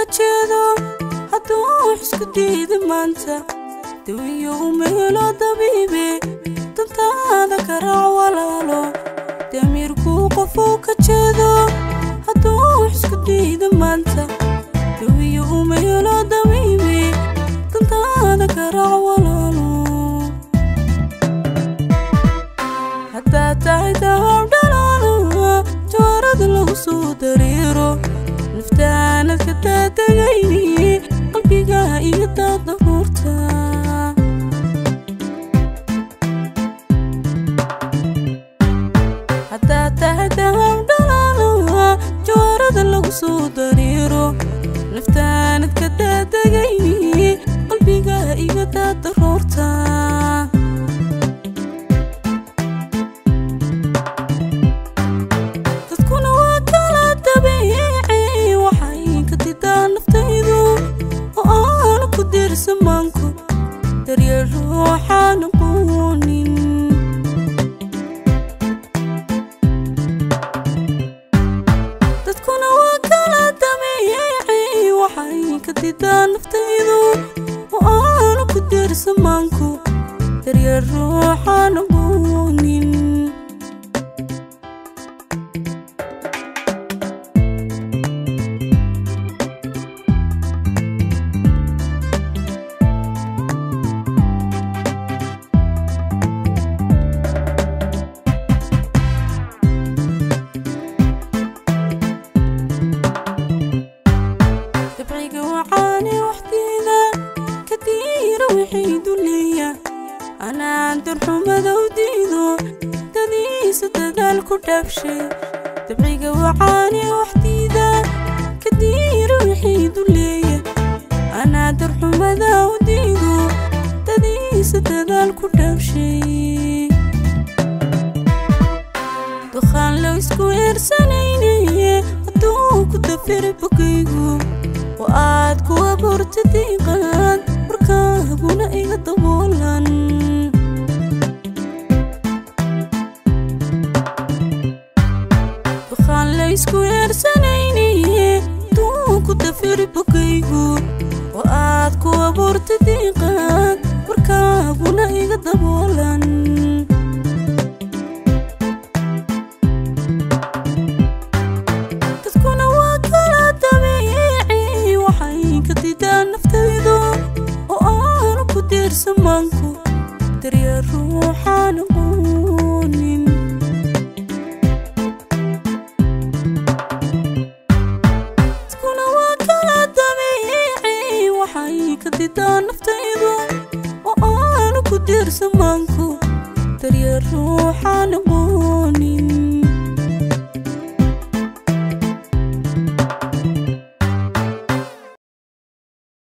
jeedo hadduu wax isku diida maanta dawiyo uma helo dabiibe dantaada ka raac walaalo damiirkuu qofuu ka jeedo hadduu wax isku diida maanta dawiyo uma helo dabiibe dantaada ka raac walaalo haddaa tahay dahaw dhalaalo jawaarada lagu soo dareero naftaanad ka daadegayni qalbigaa iyo daadaruurta haddaa tahay dahaw dhalaalo jawaarada lagu soo dareero naftaanad ka daadegayni qalbigaa iyo daadaruurta dadkuna waa kala dabeecay waxay ka didaa naftaydu oo aanu ku diirsamaanku daryeel ruuxaan aqoonin dadkuna waa kala dabeecay waxay ka didaa naftaydu oo aanu ku diirsamaanku daryeel ruuxaan aqoonin dabciga wacaane waxdeeda ka diira wixii duleeya anaan darxumada u diido dadiisa dadaal ku dhaabshay dabciga wacaane waxdiida ka diira wixii duleeya anaa darxumada u diido dadiisa dadaal ku dhaabshay dukhaan loo isku eersanaynaye hadduu ku dafira bogaygu oo aad ku abuurta diiqaad markaaguna iga daboolan dukhaan la isku eersanaynaye hadduu ku dafira bogaygu oo aad ku abuurta diiqaad markaaguna iga daboolan dadkuna waa kala dabeecay waxay ka didaa naftaydu oo aanu ku diirsamaanku daryeel ruuxaan aqoonin dadkuna waa kala dabeecay waxay ka didaa naftaydu oo aanu ku diirsamaanku daryeel ruuxaan aqoonin